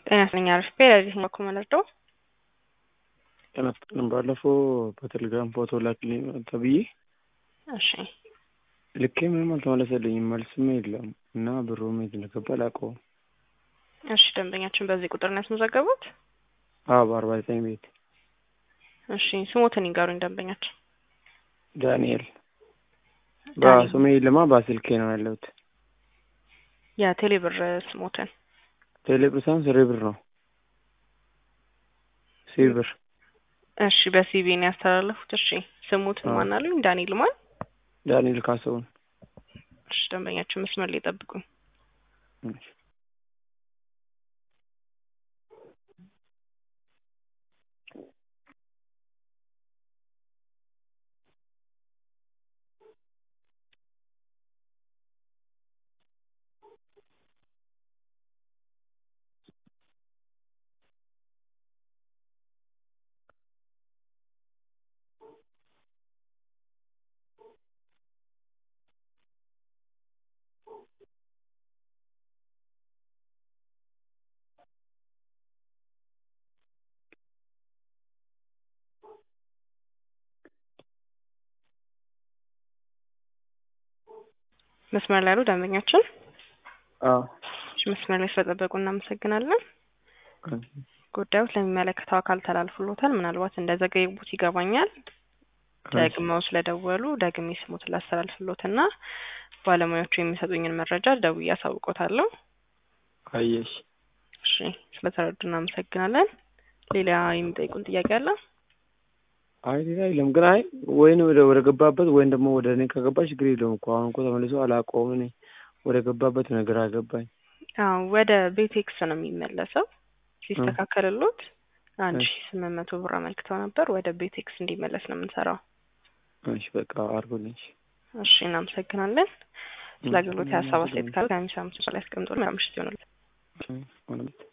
ጤና ይስጥልኝ አሪፍ በዚህ በኩል መለርደው ጤና ይስጥልኝ ባለፈው በቴሌግራም ፎቶ ላክልኝ ተብዬ እሺ ልኬ ምንም አልተመለሰልኝም መልስም የለም እና ብሩም የት እንደገባ አላውቀውም እሺ ደንበኛችን በዚህ ቁጥር ነው ያስመዘገቡት አዎ በአርባ ዘጠኝ ቤት እሺ ስሞትን ይንገሩኝ ደንበኛችን ዳንኤል በስሜ ልማ በስልኬ ነው ያለሁት የቴሌ ብር ስሞትን ቴሌ ብር ሳይሆን ስሬ ብር ነው ሲ ብር እሺ በሲቢ ነው ያስተላለፉት እሺ ስሙትን ማን አሉኝ ዳንኤል ማን ዳንኤል ካሰውን እሺ ደንበኛችን መስመር ላይ ጠብቁኝ መስመር ላይ ያሉ ደንበኛችን አዎ መስመር ላይ ስለጠበቁ እናመሰግናለን። ጉዳዩ ለሚመለከተው አካል ተላልፍሎታል። ምናልባት እንደዘገዩት ይገባኛል። ደግመው ስለደወሉ ደግሜ ስሙትን ላስተላልፍሎትና ባለሙያዎቹ የሚሰጡኝን መረጃ ደውዬ አሳውቆታለሁ። አየሽ እሺ ስለተረዱ እናመሰግናለን። ሌላ የሚጠይቁን ጥያቄ አለ? አይ ሌላ የለም። ግን አይ ወይን ወደ ወደ ገባበት ወይም ደግሞ ወደ እኔ ከገባ ችግር የለውም እኮ አሁን እኮ ተመልሶ አላውቀውም እኔ ወደ ገባበት ነገር አገባኝ። አዎ ወደ ቤቴክስ ነው የሚመለሰው። ሲስተካከልሎት አንድ ሺ ስምንት መቶ ብር አመልክተው ነበር። ወደ ቤቴክስ እንዲመለስ ነው የምንሰራው። እሺ በቃ አድርጎልኝ። እሺ እናመሰግናለን። ስለ አገልግሎት የሀሳብ አስተያየት ካለ ከሚሰሙት ላይ ያስቀምጡ። መልካም ምሽት ይሆንልዎት።